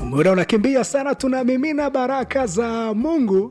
muda unakimbia sana tunamimina baraka za mungu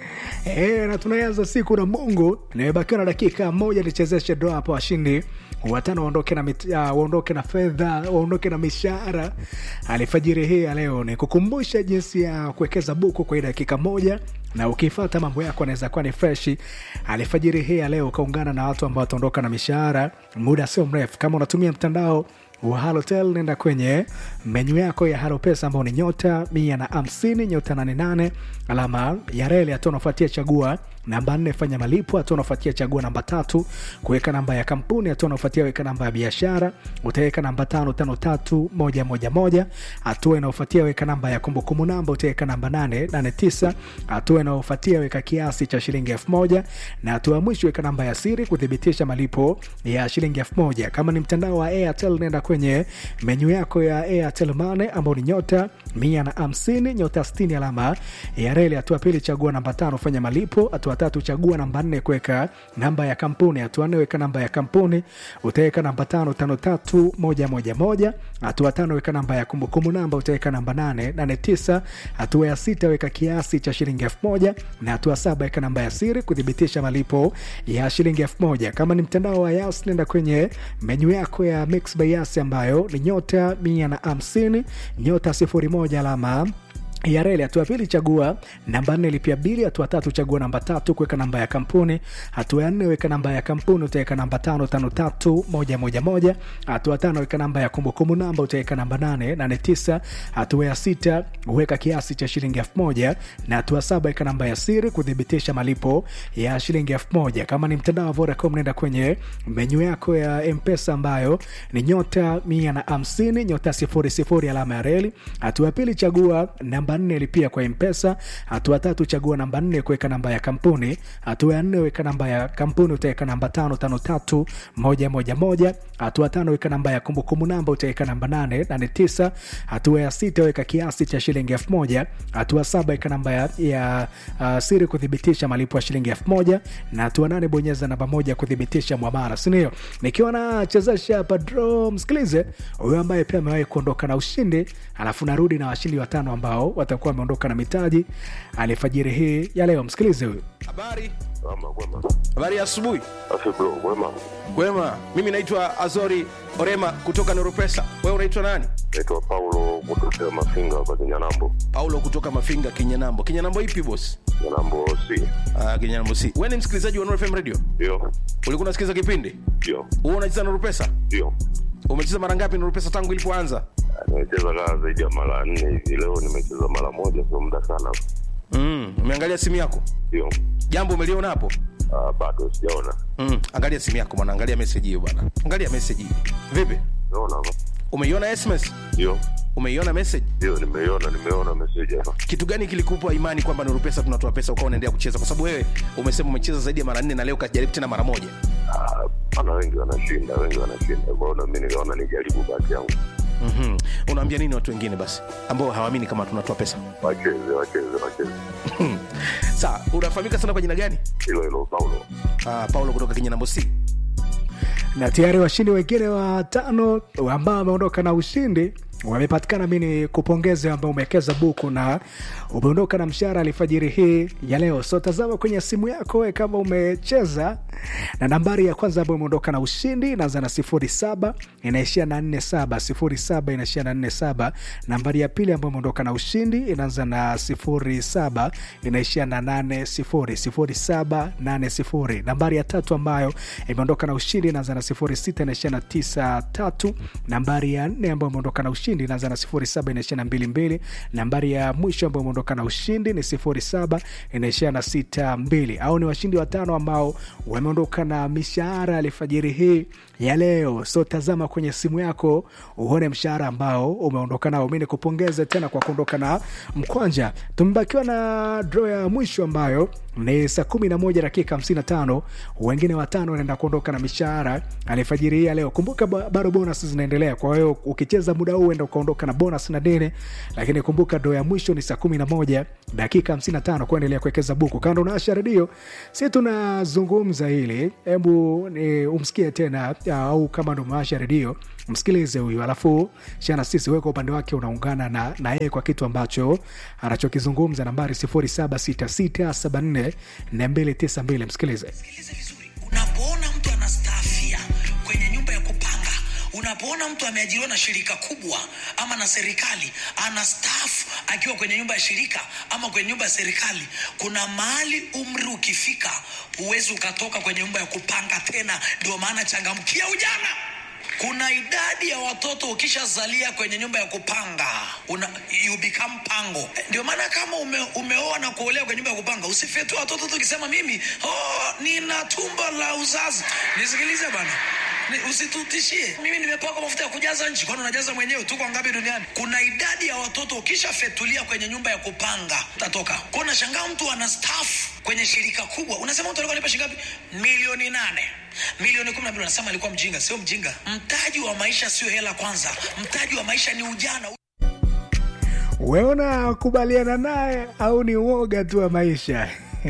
E, na tunaanza siku na mungu nimebakiwa na dakika moja nichezeshe doa hapo washindi watano waondoke na, mit- ah, waondoke na fedha waondoke na mishahara alifajiri hii ya leo ni kukumbusha jinsi ya kuwekeza buku kwa hii dakika moja na ukifata mambo yako anaweza kuwa ni freshi alifajiri hii ya leo ukaungana na watu ambao wataondoka na mishahara muda sio mrefu kama unatumia mtandao wa halotel nenda kwenye menyu yako ya halo pesa ambao ni nyota mia na hamsini nyota 88 alama ya reli hatua unafuatia chagua namba nne fanya malipo hatua unafuatia chagua namba tatu kuweka namba ya kampuni hatua unafuatia weka namba ya biashara utaweka namba tano tano tatu moja moja moja hatua inaofuatia weka namba ya kumbukumbu namba utaweka namba nane nane tisa hatua inaofuatia weka kiasi cha shilingi elfu moja na hatua ya mwisho weka namba ya siri kuthibitisha malipo ya shilingi elfu moja kama ni mtandao wa airtel nenda kwenye menyu yako ya airtel mane ambao ni nyota mia na hamsini nyota stini alama ya reli hatua pili chagua namba tano fanya malipo hatua tatu chagua namba nne kuweka namba ya kampuni hatua nne weka namba ya kampuni utaweka namba tano tano tatu moja moja moja hatua tano weka namba ya kumbukumbu namba utaweka namba nane nane tisa hatua ya sita weka kiasi cha shilingi elfu moja na hatua saba weka namba ya siri kuthibitisha malipo ya shilingi elfu moja kama ni mtandao wa yas nenda kwenye menyu yako ya mix by yas ambayo ni nyota mia na hamsini nyota sifuri moja alama ya reli hatua ya pili chagua namba nne lipia bili hatua tatu chagua namba tatu kuweka namba ya kampuni hatua ya nne weka namba ya kampuni utaweka namba tano tano tatu moja moja moja hatua tano weka namba ya kumbukumbu namba utaweka namba nane nane tisa hatua ya sita weka kiasi cha shilingi elfu moja na hatua saba weka namba ya siri kuthibitisha malipo ya shilingi elfu moja kama ni mtandao wa vodacom nenda kwenye menyu yako ya mpesa ambayo ni nyota mia na hamsini nyota sifuri sifuri alama ya reli hatua ya pili chagua namba nne lipia kwa mpesa hatua tatu chagua namba nne kuweka namba ya kampuni hatua ya nne weka namba ya kampuni utaweka namba tano tano tatu moja moja moja hatua tano weka namba ya kumbukumbu namba utaweka namba nane nane tisa hatua ya sita weka kiasi cha shilingi elfu moja hatua saba weka namba ya, ya uh, siri kuthibitisha malipo ya shilingi elfu moja na hatua nane bonyeza namba moja kuthibitisha mwamara sindio nikiwa nachezesha hapa draw msikilize huyo ambaye pia amewahi kuondoka na ushindi alafu narudi na washindi watano ambao watakuwa wameondoka na mitaji alifajiri hii ya leo msikilize huyu Habari, Ama kwema. habari ya asubuhi. Afi bro, kwema. Kwema, mimi naitwa Azori Orema kutoka Neuropesa. Wewe unaitwa nani? Naitwa Paulo kutokea Mafinga hapa Kinyanambo. Paulo kutoka Mafinga, Kinyanambo. Kinyanambo ipi boss? Kinyanambo si. Ah, Kinyanambo si. Wewe ni msikilizaji wa Nuru FM Radio? Ndio. Ulikuwa unasikiza kipindi? Ndio. Wewe unacheza Nuru Pesa? Ndio. Umecheza mara ngapi Nuru Pesa tangu ilipoanza? Ah, Nimecheza kaa zaidi ya mara nne hivi. Leo nimecheza mara moja, sio muda sana. Mm, umeangalia simu yako? Ndio. Jambo umeliona hapo? Ah, bado sijaona. Mm, angalia simu yako bwana, angalia message hiyo bwana. Angalia message hii. Vipi? Naona hapa. Umeiona SMS? Ndio. Umeiona message? Ndio, nimeiona, nimeona message hapa. kitu gani kilikupa imani kwamba Nuru Pesa tunatoa pesa ukawa unaendelea kucheza? Kwa sababu wewe umesema umecheza zaidi ya mara nne na leo kajaribu tena mara moja. Ah, ana wengi wanashinda, wengi wanashinda. Kwa hiyo na mimi nikaona nijaribu bahati yangu. mm Unaambia nini watu wengine basi ambao hawaamini kama tunatoa pesa? Wacheze, wacheze, wacheze. Sawa, unafahamika sana kwa jina gani? Hilo hilo Paulo. Uh, Paulo kutoka Kinyanambo C. na tayari washindi wengine watano ambao wameondoka na ushindi wamepatikana. Mi ni kupongeze ambao umewekeza buku na umeondoka na mshahara alfajiri hii ya leo. So tazama kwenye simu yako we kama umecheza na nambari ya kwanza ambayo umeondoka na ushindi inaanza na sifuri saba inaishia na nne saba sifuri saba inaishia na nne saba. Nambari ya pili ambayo umeondoka na ushindi inaanza na sifuri saba inaishia na nane sifuri sifuri saba nane sifuri. Nambari ya tatu ambayo imeondoka na ushindi inaanza na sifuri sita inaishia na tisa tatu. Nambari ya nne ambayo imeondoka na ushindi inaanza na sifuri saba inaishia na mbili mbili. Nambari ya mwisho ambayo imeondoka na ushindi ni sifuri saba inaishia na sita mbili. Au ni washindi watano ambao wameondoka na mishahara alfajiri hii ya leo. So tazama kwenye simu yako uone mshahara ambao umeondoka nao. Mi nikupongeze tena kwa kuondoka na mkwanja. Tumebakiwa na draw ya mwisho ambayo ni saa kumi na moja dakika hamsini na tano. Wengine watano wanaenda kuondoka na mishahara alfajiri hii ya leo. Kumbuka ba- bado bonus zinaendelea, kwa hiyo ukicheza muda huu enda ukaondoka na bonus na deni, lakini kumbuka draw ya mwisho ni saa kumi na moja dakika hamsini na tano. Kuendelea kuwekeza buku kando na Asha redio, si tunazungumza hili, hebu ni umsikie tena au kama ndo maasha redio msikilize huyu alafu shana sisi wewe kwa upande wake unaungana na na yeye kwa kitu ambacho anachokizungumza nambari 0766744292 msikilize Sikilize vizuri, unapoona mtu anastaafia kwenye nyumba ya kupanga, unapoona mtu ameajiriwa na shirika kubwa ama na serikali anastaafu akiwa kwenye nyumba ya shirika ama kwenye nyumba ya serikali, kuna mahali umri ukifika, huwezi ukatoka kwenye nyumba ya kupanga tena. Ndio maana changamkia ujana. Kuna idadi ya watoto ukishazalia kwenye nyumba ya kupanga una, you become pango. Ndio maana kama ume, umeoa na kuolewa kwenye nyumba ya kupanga usifetue watoto tu ukisema mimi oh, nina tumbo la uzazi. Nisikilize bana. Ni- Usitutishie. Mimi nimepakwa mafuta ya kujaza nchi, kwani unajaza mwenyewe? Tuko ngapi duniani? Kuna idadi ya watoto ukishafetulia kwenye nyumba ya kupanga utatoka. Kwa unashangaa mtu anastaafu kwenye shirika kubwa, unasema mtu alikuwa analipa shilingi ngapi? Milioni nane milioni kumi na mbili. Unasema alikuwa mjinga. Sio mjinga. Mtaji wa maisha sio hela kwanza, mtaji wa maisha ni ujana. wewe unakubaliana naye au ni uoga tu wa maisha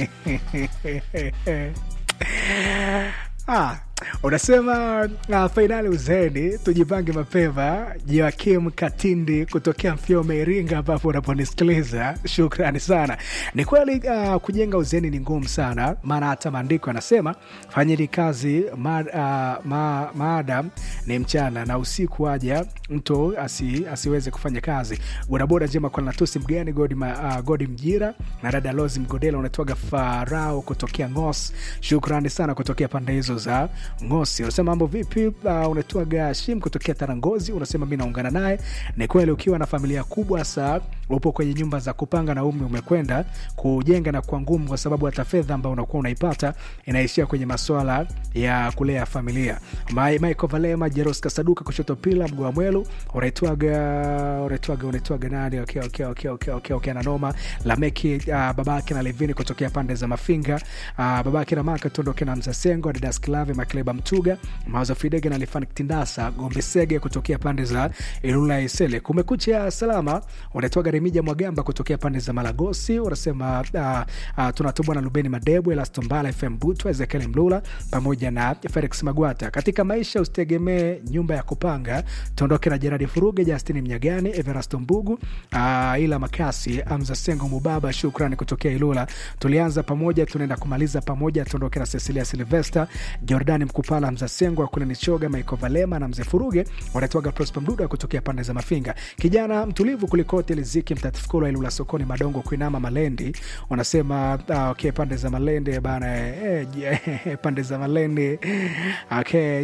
ah, unasema uh, fainali uzeni tujipange mapema joakim katindi kutokea mfyome iringa ambapo unaponisikiliza shukrani sana ni kweli uh, kujenga uzeni ni ngumu sana maana hata maandiko yanasema fanyeni kazi ma, uh, ma, maadam ni mchana na usiku aja mtu asi, asiweze kufanya kazi bodaboda njema kwa natusi mgani godi, ma, uh, godi mjira na dada lozi mgodela unatoaga farao kutokea ngos shukrani sana kutokea pande hizo za ngosi unasema mambo vipi uh, unatoaga shim kutokea tarangozi unasema mi naungana naye ni kweli ukiwa na familia kubwa saa upo kwenye nyumba za kupanga na umri umekwenda kujenga na kuwa ngumu kwa sababu hata fedha ambayo unakuwa unaipata inaishia kwenye maswala ya kulea familia Mai- michael valema jeros kasaduka kushoto pila mgoa mwelu unaitwaga unaitwaga unaitwaga nani okay, okay, okay, okay, okay, okay, nanoma lameki uh, babake na levini kutokea pande za mafinga uh, babake na maka tuondoke na mzasengo didas klave makleba mtuga mawazo fidege na lifanik tindasa gombe sege kutokea pande za ilula isele kumekucha salama unaitwaga remija mwagamba kutokea pande za malagosi unasema uh, uh, tunatubwa na lubeni madebwe lastombala fm butwa ezekiel mlula pamoja na felix magwata katika maisha usitegemee nyumba ya kupanga tuondoke na jeradi furuge justini mnyagani everasto mbugu uh, ila makasi amza sengo mubaba shukrani kutokea ilula tulianza pamoja tunaenda kumaliza pamoja tuondoke na cecilia silvester jordani mkupala mza sengo akule nichoga maiko valema na mzee furuge wanatoaga prosper mduda kutokea pande za mafinga kijana mtulivu kulikote liziki mtatifikolo ilula sokoni madongo kuinama malendi wanasema uh, okay, pande za malende bana eh, eh, pande za malende okay,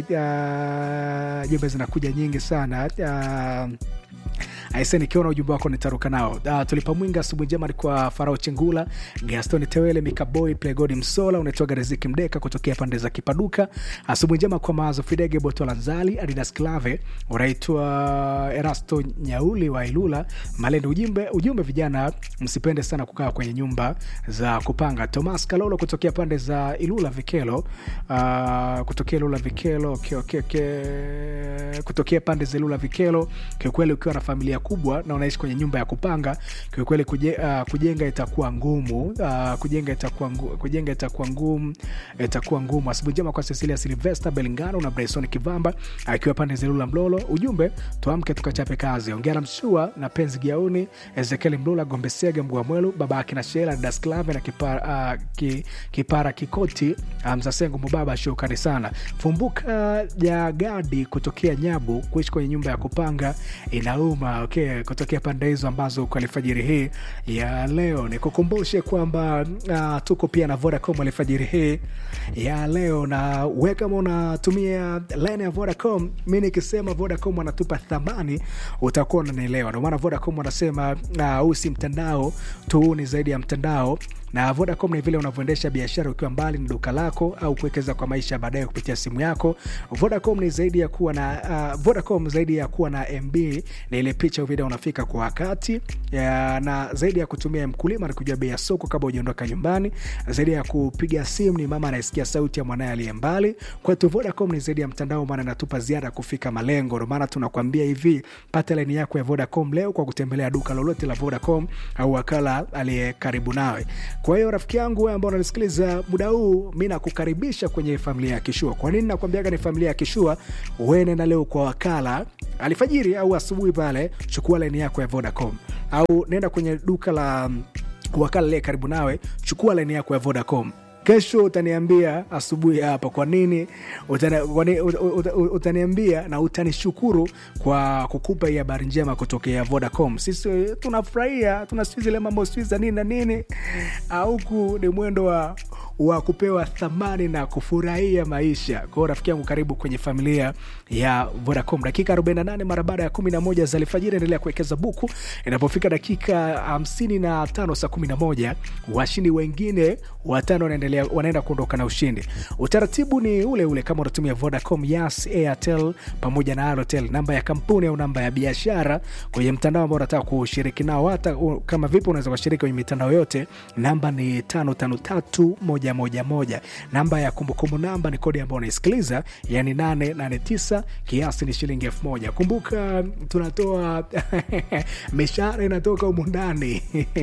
uh, jumbe zinakuja nyingi sana uh, aise nikiona ujumbe wako nitaruka nao uh, tulipa mwinga asubuhi njema alikuwa farao chengula gaston tewele mikaboy plegodi msola unaitwaga riziki mdeka kutokea pande za kipaduka asubuhi njema kwa mawazo fidege botolanzali adidas clave unaitwa erasto nyauli wa ilula malende ujumbe, ujumbe vijana msipende sana kukaa kwenye nyumba za kupanga tomas kalolo kutokea pande za ilula vikelo uh, kutokea ilula vikelo okay, okay, okay. kutokea pande za ilula vikelo kiukweli ukiwa na familia kubwa na unaishi kwenye nyumba ya kupanga kiukweli kuje, uh, kujenga itakuwa ngumu uh, kujenga itakuwa ngu, kujenga itakuwa ngumu itakuwa ngumu asubuhi njema kwa cecilia silvester belingano na bryson kivamba akiwa pande za ilula mlolo ujumbe tuamke tukachape kazi ongea na mshua na penzi giauni ezekiel mlula gombesege mgua mwelu baba akina shela dasklave na kipara, uh, ki, kipara kikoti uh, mzasengo mubaba shukrani sana fumbuka jagadi kutokea nyabu kuishi kwenye nyumba ya kupanga inauma okay, kutokea pande hizo ambazo kwa alfajiri hii ya leo nikukumbushe kwamba uh, tuko pia na vodacom alfajiri hii ya leo na we kama unatumia line ya vodacom mi nikisema vodacom wanatupa thamani utakuwa unanielewa ndio maana vodacom wanasema uh, huu si mtandao tu huu ni zaidi ya mtandao na vodacom ni vile unavyoendesha biashara ukiwa mbali na duka lako au kuwekeza kwa maisha ya baadaye kupitia simu yako vodacom ni zaidi ya kuwa na uh, vodacom zaidi ya kuwa na mb na ile picha au video unafika kwa wakati ya, na zaidi ya kutumia mkulima na kujua bei ya soko kabla ujaondoka nyumbani zaidi ya kupiga simu ni mama anayesikia sauti ya mwanaye aliye mbali kwetu vodacom ni zaidi ya mtandao maana inatupa ziada kufika malengo ndio maana tunakwambia hivi pata laini yako ya vodacom leo kwa kutembelea duka lolote la vodacom au wakala aliye karibu nawe kwa hiyo rafiki yangu wewe ambao unanisikiliza muda huu mi nakukaribisha kwenye familia ya kishua kwa nini nakwambiaga ni familia ya kishua wewe nenda leo kwa wakala alfajiri au asubuhi pale chukua laini yako ya vodacom au nenda kwenye duka la mm, wakala lie karibu nawe chukua laini yako ya vodacom kesho utaniambia asubuhi hapa kwa nini utani, kwa nini- ut- ut- ut- utaniambia na utanishukuru kwa kukupa hii habari njema kutokea vodacom sisi tunafurahia tuna sijui zile mambo sijui za nini na nini Ah, huku ni mwendo wa wa kupewa thamani na kufurahia maisha kwao rafiki yangu karibu kwenye familia ya vodacom dakika 48 mara baada ya 11 za alfajiri endelea kuwekeza buku inapofika dakika 55 saa 11 washindi wengine watano wanaendelea wanaenda kuondoka na ushindi utaratibu ni ule ule kama unatumia vodacom yas airtel pamoja na alotel namba ya kampuni au namba ya biashara kwenye mtandao ambao unataka kushiriki nao hata u- kama vipi unaweza kushiriki kwenye mitandao yote namba ni 553111 namba ya kumbukumbu namba ni kodi ambayo unaisikiliza yani 889 kiasi ni shilingi 1000 kumbuka tunatoa mishahara inatoka humu ndani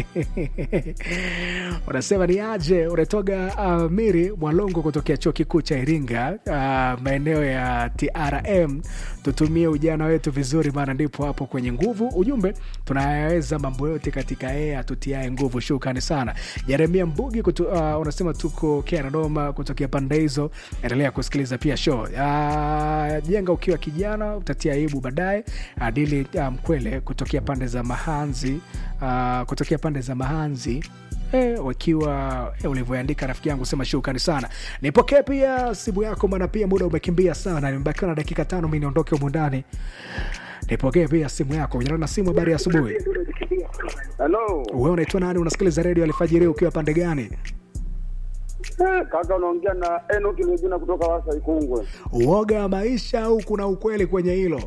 unasema ni aje unatoga uh, miri mwalongo kutokea chuo kikuu cha iringa uh, maeneo ya trm tutumie ujana wetu vizuri maana ndipo hapo kwenye nguvu ujumbe tunayaweza mambo yote katika yeye atutiae nguvu shukrani sana jeremia mbugi kutu, uh, unasema tuko kianadoma kutokea pande hizo endelea kusikiliza pia show uh, jenga ukiwa kijana utatia aibu baadaye adili uh, mkwele kutokea pande za mahanzi uh, kutokea pande za mahanzi Eh, wakiwa eh, ulivyoandika rafiki yangu sema shukrani sana nipokee pia simu yako maana pia muda umekimbia sana nimebakiwa na dakika tano mi niondoke humu ndani nipokee pia simu yako jana na simu habari ya asubuhi Halo. wewe unaitwa nani unasikiliza redio alfajiri ukiwa pande gani Eh, kaka unaongea na Enoki Mejuna kutoka Wasa Ikungwe. uoga wa maisha au kuna ukweli kwenye hilo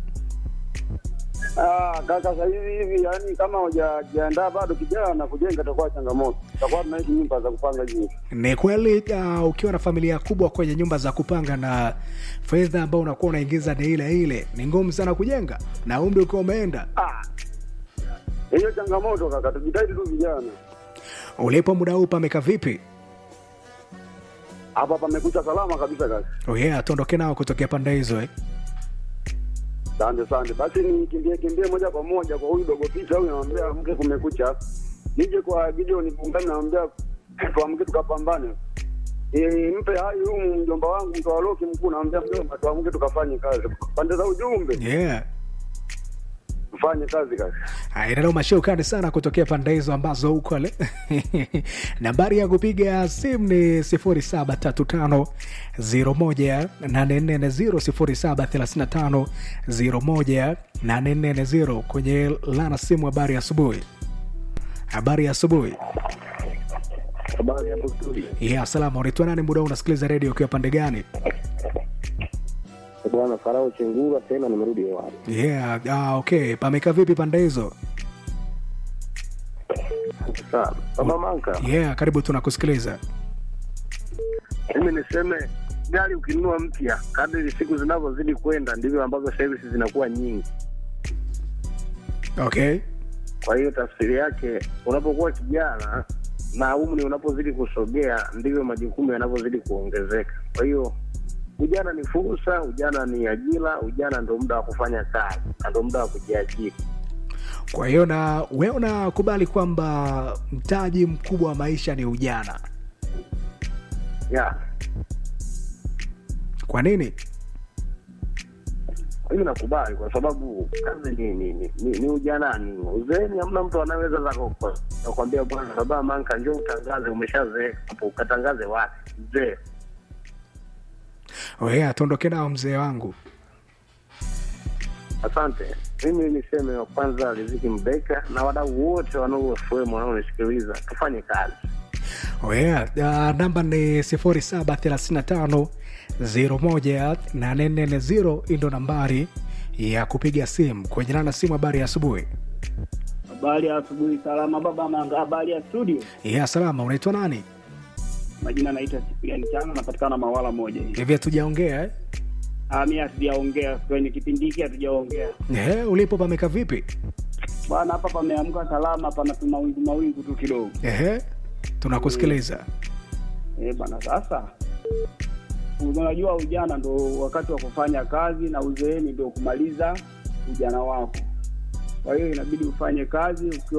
Ah, kaka sasa hivi hivi yani kama hujajiandaa bado kijana kujenga itakuwa changamoto. Tutakuwa tunaishi nyumba za kupanga juu. ni kweli uh, ukiwa na familia kubwa kwenye nyumba za kupanga na fedha ambao unakuwa unaingiza ni ile ile ni ngumu sana kujenga na umri ukiwa umeenda Ah. Hiyo changamoto kaka, tujitahidi tu vijana. ulipo muda huu pameka vipi Hapa pamekucha salama kabisa kaka. oh yeah, tuondoke nao kutokea pande hizo eh? Asante asante. Basi nikimbie kimbie moja kwa moja kwa huyu dogo picha huyu namwambia mke kumekucha. Nije kwa Gideon Bungani namwambia tuamke tukapambane. E, mpe hai huyu mjomba wangu mtawaloki mkuu namwambia mjomba tuamke tukafanye kazi. Pande za ujumbe yeah. tufanye kazi kazi. inanoma shukrani sana kutokea pande hizo ambazo huko le nambari ya kupiga simu ni 0735 01840 0735 kwenye lana simu habari ya asubuhi habari ya asubuhi Habari hapo studio. yeah, salama unaitwa nani muda huu unasikiliza redio ukiwa pande gani Bwana Farao Chengura tena nimerudi hewani. yeah, ah, okay pameka vipi pande hizo Sawa. Baba Manka, yeah, karibu tunakusikiliza mimi niseme gari ukinunua mpya, kadri siku zinavyozidi kwenda ndivyo ambavyo services zinakuwa nyingi. okay Kwa hiyo tafsiri yake, unapokuwa kijana na umri unapozidi kusogea, ndivyo majukumu yanavyozidi kuongezeka. Kwa hiyo ujana ni fursa, ujana ni ajira, ujana ndo muda wa kufanya kazi na ndo muda wa kujiajiri. kwa hiyo na we unakubali kwamba mtaji mkubwa wa maisha ni ujana Yeah. kwa nini Mimi nakubali kwa sababu kazi ni ni, ni, ni, ni ujanani. Uzeeni hamna mtu anaweza kukwambia bwana, baba Manka, njoo utangaze, umeshazeeka hapo, ukatangaze wapi? Mzee oya tuondoke nao mzee wangu Asante. Mimi niseme wa kwanza Riziki Mbeka na wadau wote wanaofm wanaonisikiliza, tufanye kazi. oya uh, namba ni 0735 01840 indo nambari ya kupiga simu kwenye nana simu habari ya asubuhi Habari ya asubuhi, salama baba Manga. Habari ya studio, ya salama unaitwa nani majina naitwa Sipriani Chana, napatikana Mawala moja hivi. hivi hatujaongea eh? Ah, mimi hatujaongea kwenye kipindi hiki, hatujaongea Eh, ulipo pameka vipi bwana. Hapa pameamka salama, pana mawingu mawingu tu kidogo. Ehe, tunakusikiliza Eh, bana sasa unajua ujana ndo wakati wa kufanya kazi na uzeeni ndo kumaliza ujana wako. Kwa hiyo inabidi ufanye kazi ukiwa